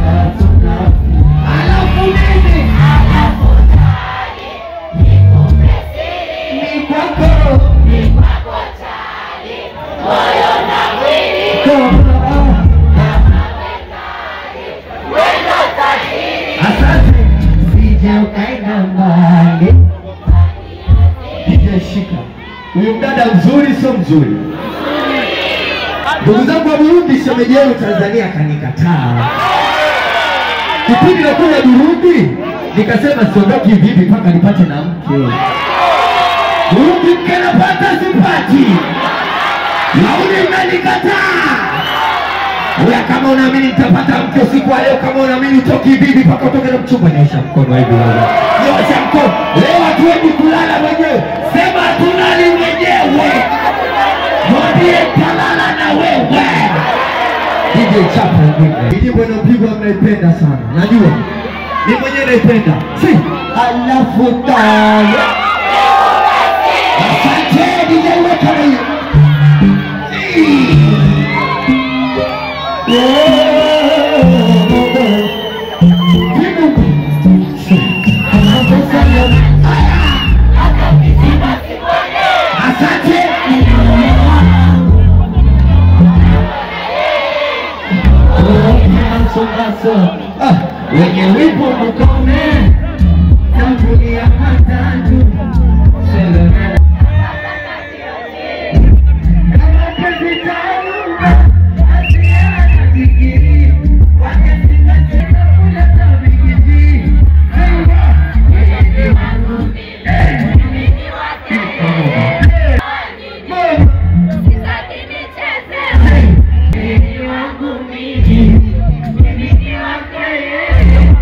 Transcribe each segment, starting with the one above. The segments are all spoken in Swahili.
alafu mimi ni kwako Asante, sije ukaenda mbali. DJ shika huyu mdada mzuri, sio mzuri? Ndugu zangu wa Burundi, shemeji yenu Tanzania kanikataa. Kipindi nakuja Burundi nikasema siondoki vivi mpaka nipate na mke. Burundi mke napata sipati, launi mnanikataa. Uya, kama unaamini nitapata mke usiku wa leo, kama unaamini utoki vivi mpaka utoke na mchumba, nyosha mkono hivi wewe. Nyosha mkono. Leo hatuendi kulala mwenyewe, sema tunali mwenyewe. Mwambie talala na wewe. DJ chapa ngine. Hii nyimbo inapigwa mnaipenda sana. Najua. Mimi mwenyewe naipenda. Si alafu taya. Asante DJ weka na hiyo. Asante. Ah, wenye wipo mkome tangulia matatu Seleme. Kama penzi taumba, asiana digiri, wakesinga tena kula tabigiji. Sema, wewe wangu, eh, mama, wewe wangu mimi, mimi ni wako yeye.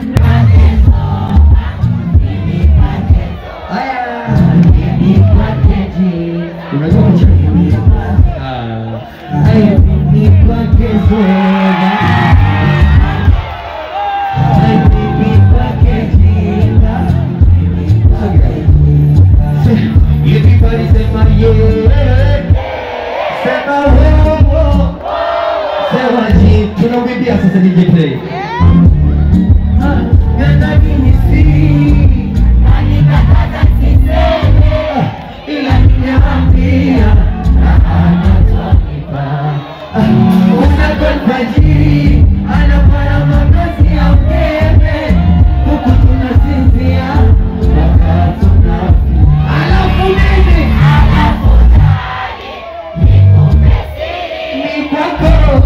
Aya, mimi kwake je. Unajua kucheza? Ah. Aya, mimi kwake zoga. Aya, mimi kwake jinga. Everybody sema yeah. Sema wewe. Sema ji. Tunamwimbia sasa DJ play. Ah, ganda mimi si. Ah, ila nimeambia anatonipa unakonfajiri anafanya makazi ya umeme huku tunasinzia mpaka tuna alafu mimi ni kwako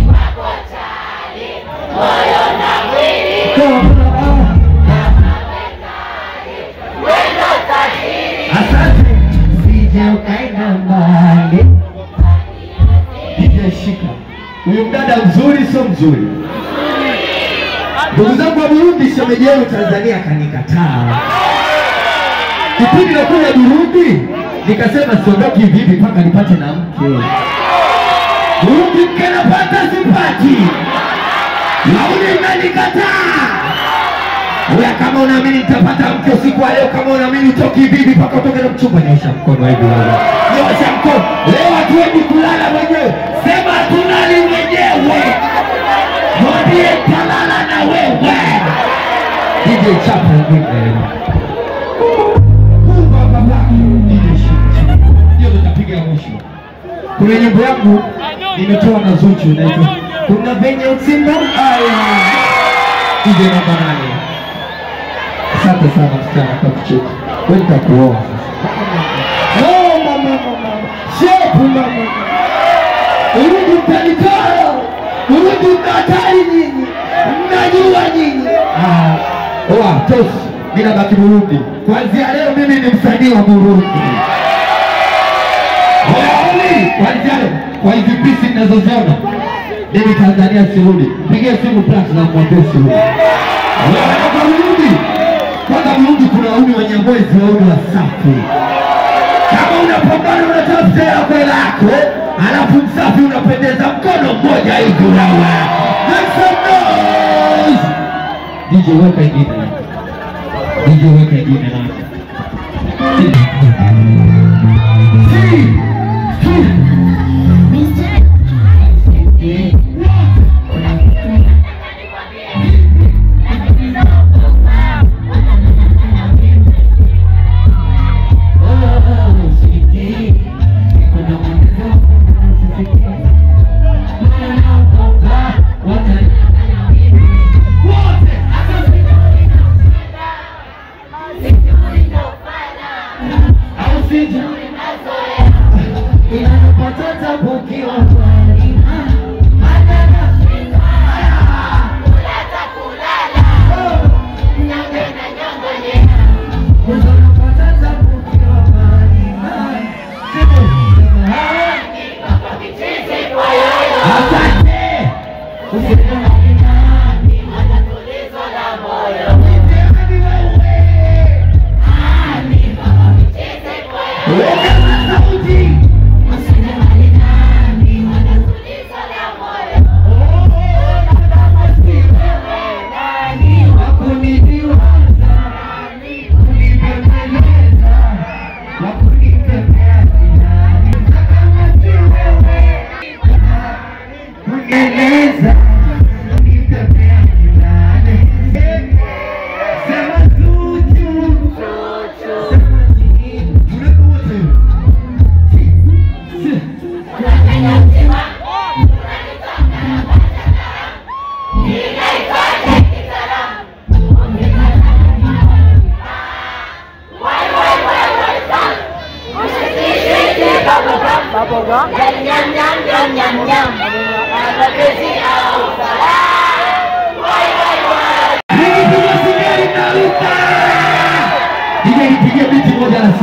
Asante, sije ukaenda mbali. DJ shika huyu mdada mzuri, sio mzuri? Ndugu zangu wa Burundi, shemeji yenu Tanzania kanikataa. Kipindi nakuja Burundi nikasema siondoki vivi mpaka nipate na mke. Burundi mke napata sipati, launi mnanikataa. Uya, kama unaamini nitapata mke usiku wa leo, kama unaamini utoki vivi mpaka utoke na mchumba, nyosha mkono hivi wewe. Nyosha mkono. Leo hatuendi kulala mwenyewe, sema tunali mwenyewe. Mwambie talala na wewe. DJ chapa ngine. Mungu abariki. DJ shika. Ndio tutapiga mwisho. Kuna nyimbo yangu nimetoa na Zuchu inaitwa kuna venye usimba aya. DJ namba nane. Asante sana msichana kwa kucheka. Wewe nitakuoa sasa. Oh mama mama. Shepu mama. Urudi mtanitoa. Urudi mnatari nyinyi. Mnajua nyinyi. Ah. Oa, tosi. Mimi nabaki Burundi. Kuanzia leo mimi ni msanii wa Burundi. Waoni kuanzia leo kwa hizi pisi ninazoziona mimi Tanzania sirudi. Pigia simu Platinum mwambie sirudi. Wanatoka Burundi. Kwanza Burundi kuna uni wenye mwezi wa uni wasafi. Kama unapambana unatafuta yako lako, alafu msafi unapendeza mkono mmoja hivi wewe. Make some noise. DJ weka ingine. DJ weka ingine na. Si. Si.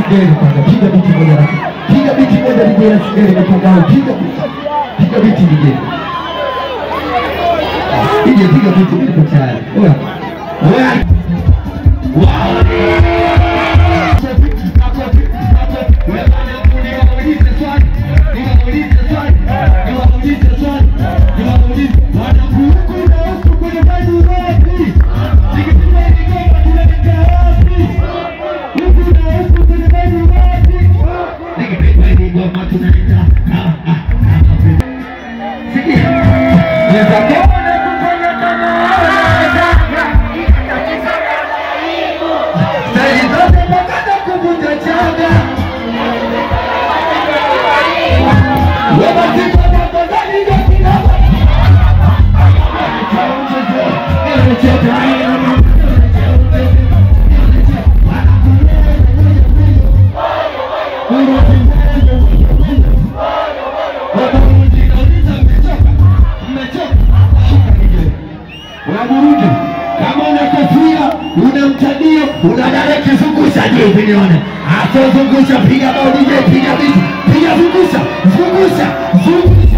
Singeli kwanza, piga biti moja na piga biti moja DJ na Singeli mapambano, piga biti, piga biti DJ. DJ piga biti, mimi niko tayari. Oya. Oya. Wow. kuvunja chaga Unaburundi kama una kofia una mtandio una dare kizungusha je hivi nione acha zungusha piga bao DJ piga biti piga zungusha zungusha zungusha